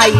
माई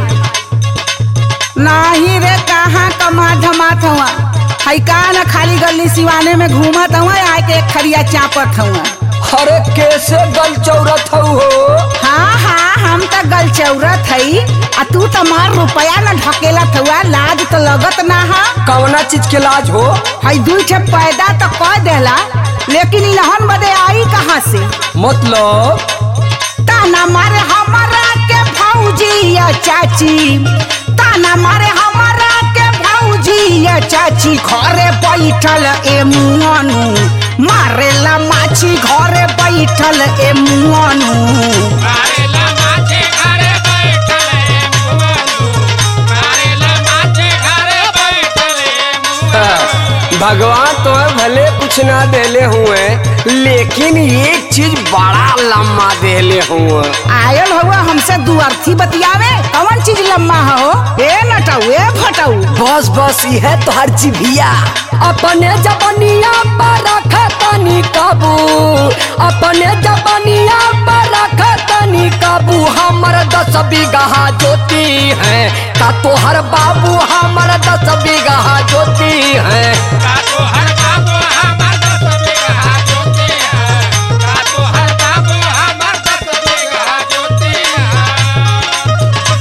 नाही रे कहाँ कमा धमात हुआ हई का न खाली गली सिवाने में घूमत हुआ आए के एक खरिया चापत हुआ अरे कैसे गल चौरत हऊ हो हाँ हाँ हम तो गल चौरत हई आ तू तो मार रुपया न ढकेलत हुआ लाज तो लगत ना हा कवना चीज के लाज हो हई दुई ठे पैदा तो कह देला लेकिन इलहन बदे आई कहाँ से मतलब ताना मारे हमारा के भौजी या चाची ताना मारे हमारा के भौजी या चाची घरे बैठल ए मुआनु मारेला माछी घरे बैठल ए मुआनु मारेला माछे घरे बैठले मुआलू मारेला माछे घरे बैठले मुआलू भगवान तो भले कुछ ना देले हुए लेकिन एक चीज बड़ा लम्मा देले हुए आयल हुआ हमसे दुअर्थी बतियावे कौन चीज लम्मा हो ए नटाऊ ए फटाऊ बस बस यह तो हर जीभिया अपने जबनिया पर रखतनी काबू अपने जबनिया पर रखतनी काबू हमर दस बीघा जोती है का तोहर बाबू हमर दस बीघा जोती है कातो हर बाबू हमार दस बीघा जोती है कातो हर बाबू हमार दस बीघा जोती है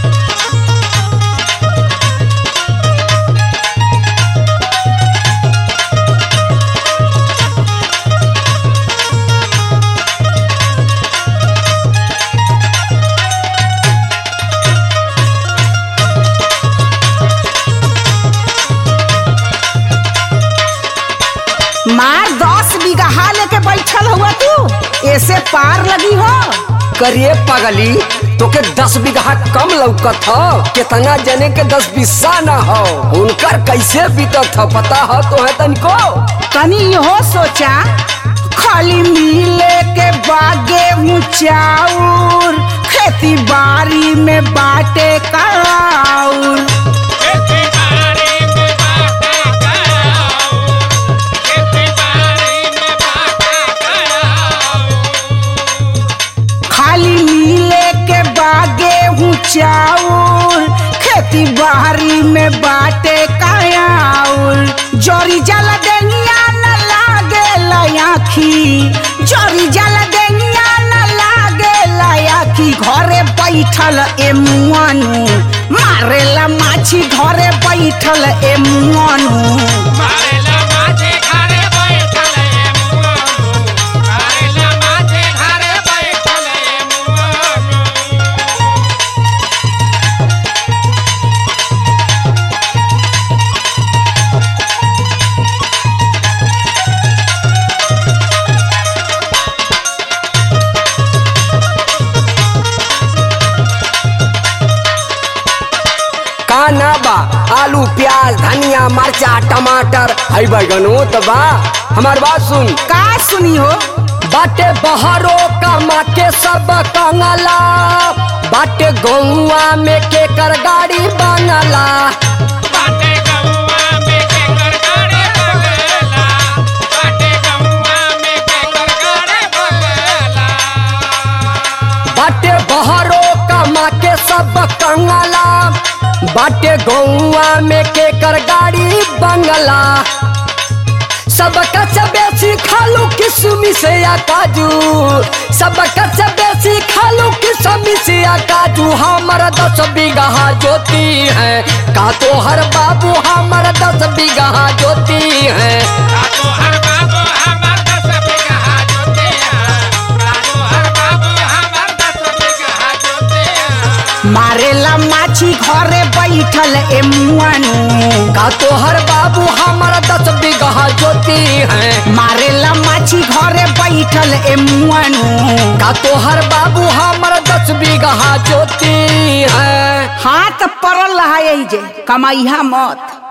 मार दस बीघा लेके बैठल हुआ तू ऐसे पार लगी हो करिए पगली तोके दस बीघा कम लौकत हो कितना जने के दस बिस्सा न हो उनकर कैसे बीतत हो पता हो तो है तनिको तनी हो सोचा खाली मिले के बागे मुचाउर खेती बाड़ी में बाटे कराउर खेती बाड़ी में बाटा कराओ खेती बाड़ी में बाटा कराओ खाली मिले के बागे मुचाउर खेती बाड़ी में बाटे कराउर जोरी जल देनिया न लागे लयाखी जोरी जल देनिया न लागे लयाखी घरे बैठल ए मुआनु मारेला माछी घरे बैठल ए मुआनु मारेला माछे घरे बैठले मुआलू मारेला माछे घरे बैठले मुआलू का ना बा आलू प्याज धनिया मरचा टमाटर हई बैगनो तो बा हमार बात सुन का सुनी हो बाटे बहरो कमा के सब कंगला बाटे गौआ में के कर गाड़ी बनला बाटे गौआ में के गड़गड़े बगला बाटे गौआ में के गड़गड़े बगला बाटे बहरो कमा के सब कंगला बाटे गौआ में के कर गाड़ी बंगला सब कच बेसी खालू किसमी से या काजू सब कच बेसी खालू किसमी से या काजू हमर दस बीघा जोती है का तो हर बाबू हमर दस बीघा जोती है कातो हर बाबू हमार दस बीघा जोते हैं कातो हर बाबू हमार दस बीघा जोते हैं मारेला माछी घरे बैठल ए मुआनु का तो हर बाबू हमर दस बीघा जोती है मारेला माछी घरे बैठल ए मुआनु का तो हर बाबू हमर दस बीघा जोती है हाथ पड़ल रहा जे कमाइहा मत